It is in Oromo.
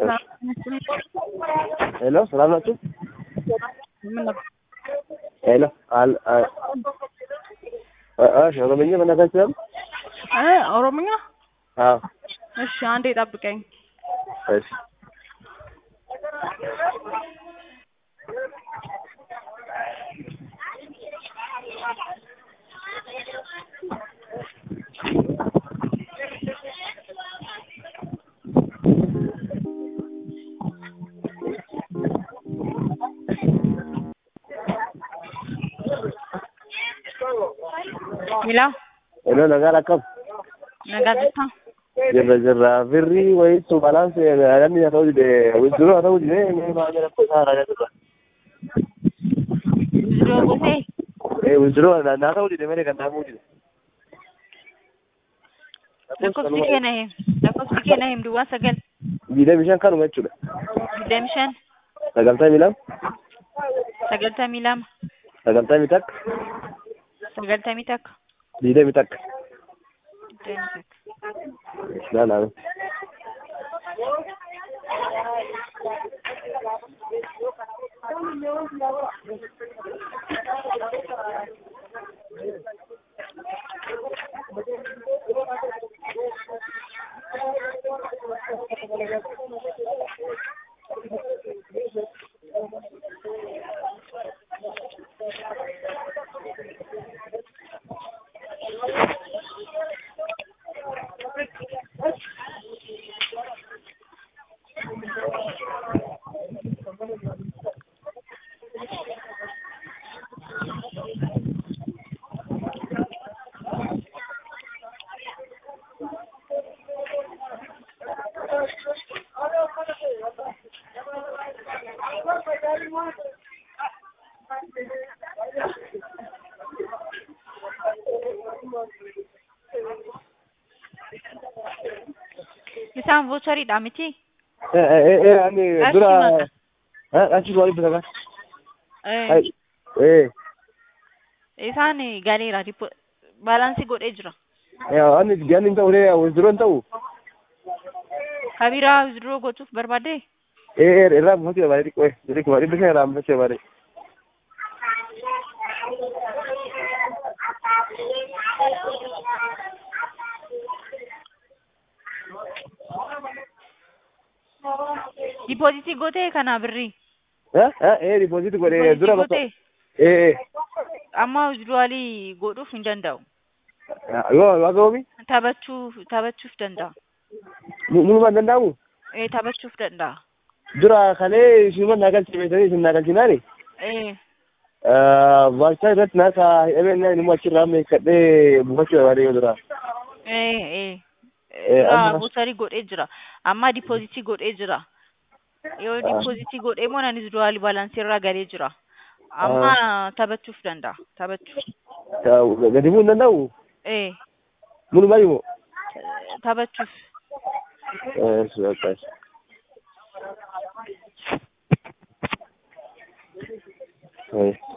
ሄሎ ሰላም ናችሁ? ምን ነበር? ሄሎ አል አ- እሺ ኦሮምኛ መናገር ይችላል? እ ኦሮምኛ? አዎ እሺ አንዴ ጠብቀኝ። እሺ Mila, ሄሎ ነጋር አቀም nagaa jirtaa? jirra jirra birrii wayitu balance namni haa ta'u dide withdraw haa ta'u dide mee maa jedhamtu isaa raajaa jirra Withdraw gootee? ee withdraw naa ta'u dide malee kan dhaabuu dide Lakkoofsi kee na him. Lakkoofsi kee na him duwwaa sagal. digdamii shan kanuma jechuudha Digdami shan. sagaltamii lama Sagaltamii lama. sagaltamii takka Sagaltamii takka. digdamii takka Digdamii takka. laalaa Isaan vochariidha miti? ee ee ee ani dura Qarshii meeqa? achi waliin bitaka Eh, ee Isaan galeera. Dipo- Baalaansii godhee jira. ee ani gani hin ta'u dee withdraw hin ta'u Kabiraa withdraw gochuuf barbaadde? ee ee irraa buufachuu barbaade xiqqoo ee xiqqoo dhibba shan irraa buufachuu barbaade Diipoozitii gootee kana birrii? ee ee dipooziti godhee Diipoozitii dura bakka gootee? ee ee Amma withdrawalii godhuuf hin danda'u. yoo waaqa oomi Taphachuuf taphachuuf danda'a. mulumaan hin danda'amu Eh, taphachuuf danda'a. dura kalee ishuma naa galchimeetanii isin naa galchinaani Eh, waajjira irratti naasa hidhamee naa inni achirraa meeqadhee buufachuu barbaade yoo dura eh, eh. Eh, Dura amma- buusarii godhee jira. Amma diipoozitii godhee jira. Yoo diipoozitii godhee moo nan withdrawalii baalaansii irraa galee jira. Amma taphachuuf danda'a. Taphachuuf. gadi bu'uu hin danda'u Eh, mulumaa himoo taphachuuf. Yes, okay. Yes.